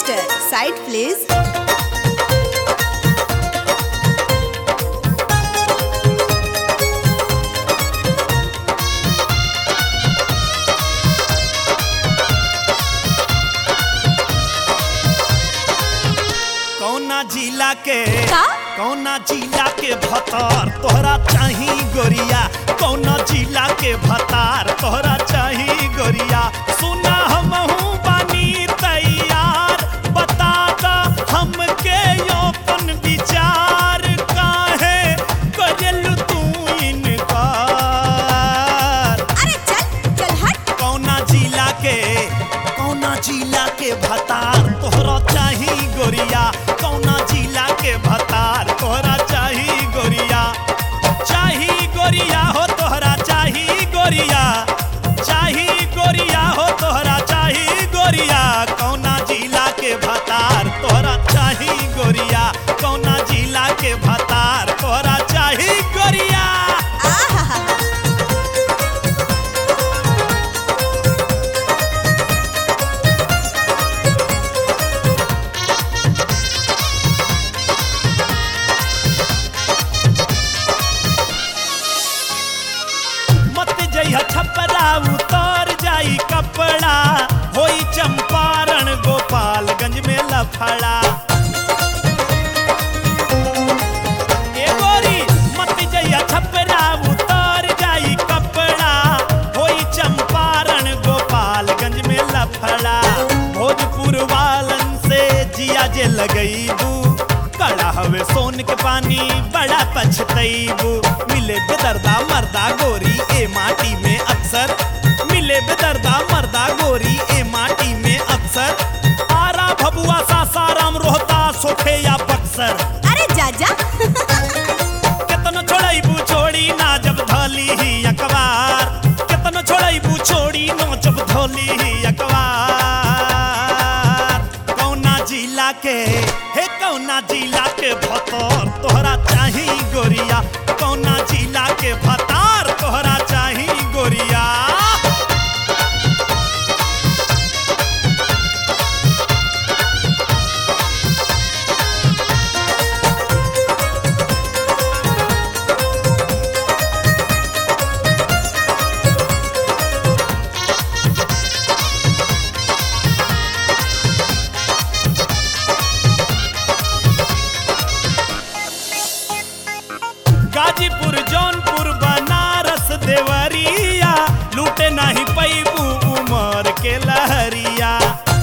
Operator, side please. कौना जिला के का? कौना जिला के भतार तोहरा चाही गोरिया कौना जिला के भतार तोहरा चाही गोरिया सुना हमहू बानी तैयार बता दा हमके अपन विचार काहे करेलू तू इनकार अरे चल चल हट कौना जिला के कौना जिला के भतार तोहरा चाही गोरिया कौना जिला के भतार तोहरा चाही गोरिया चाही गोरिया हो तोहरा चाही गोरिया चाही गोरिया हो तोहरा चाही गोरिया कौना जिला के भतार तोहरा चाही गोरिया कौना जिला के भतार तोहरा चाही गोरिया आहा मत जइहा छपरा उतर जाई कपड़ा होई चंपारण गोपालगंज में लफड़ा ए गोरी मत जइहा छपरा उतर जाई कपड़ा होई चंपारण गोपालगंज में लफड़ा भोजपुर वालन से जिया जे लगईबू कड़ा हवे सोन के पानी बड़ा पछतईबू मिले बेदर्दा मर्दा गोरी ए माटी में अक्सर मिले बेदर्दा मर्दा गोरी ए माटी में अक्सर आरा भबुआ सासाराम रोहता सोखे या बक्सर अरे जा जा केतनो छोड़ईबू छोड़ी ना जब धोली ही अखबार केतनो छोड़ईबू छोड़ी नो जब धोली ही अखबार कौना जिला के हे कौना जिला के भतर तोहरा चाही गोरिया कौना जिला के भतार तोहरा चाही गोरिया गाजीपुर जौनपुर बनारस देवरिया लूटे नाही पैबू उमर के लहरिया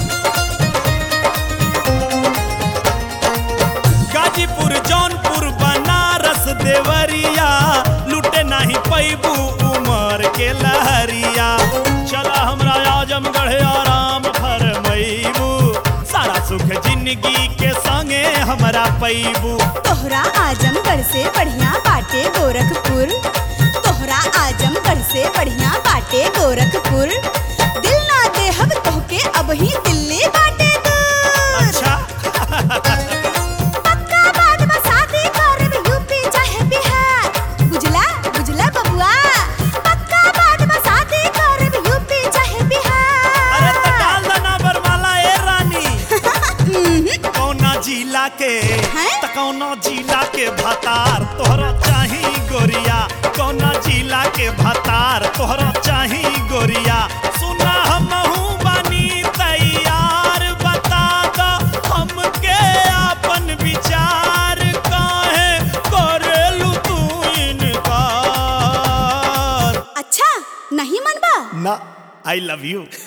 गाजीपुर जौनपुर बनारस देवरिया लूटे नाही पैबू उमर के लहरिया चला हमरा आजमगढ़ आराम फरमैबू सारा सुख जिंदगी के संगे हमरा पैबू तोहरा आजमगढ़ से बढ़िया बाटे गोरखपुर तोहरा आजमगढ़ से बढ़िया बाटे गोरखपुर दिल ना देहब तोहके अब ही दिल्ली बाटे दूर अच्छा पक्का बात बा शादी करब यूपी चाहे बिहार बुझला बुझला बबुआ पक्का बात बा शादी करब यूपी चाहे अरे बिहार तो डाल देना बरमाला ए रानी कौना जिला के हैं? त कौना जिला के भतार तोहरा चाही गोरिया कौना जिला के भतार तोहरा चाही गोरिया सुना हमहू बानी तैयार बता दो हमके अपन विचार काहे करेलू तू इनकार अच्छा नहीं मनबा ना आई लव यू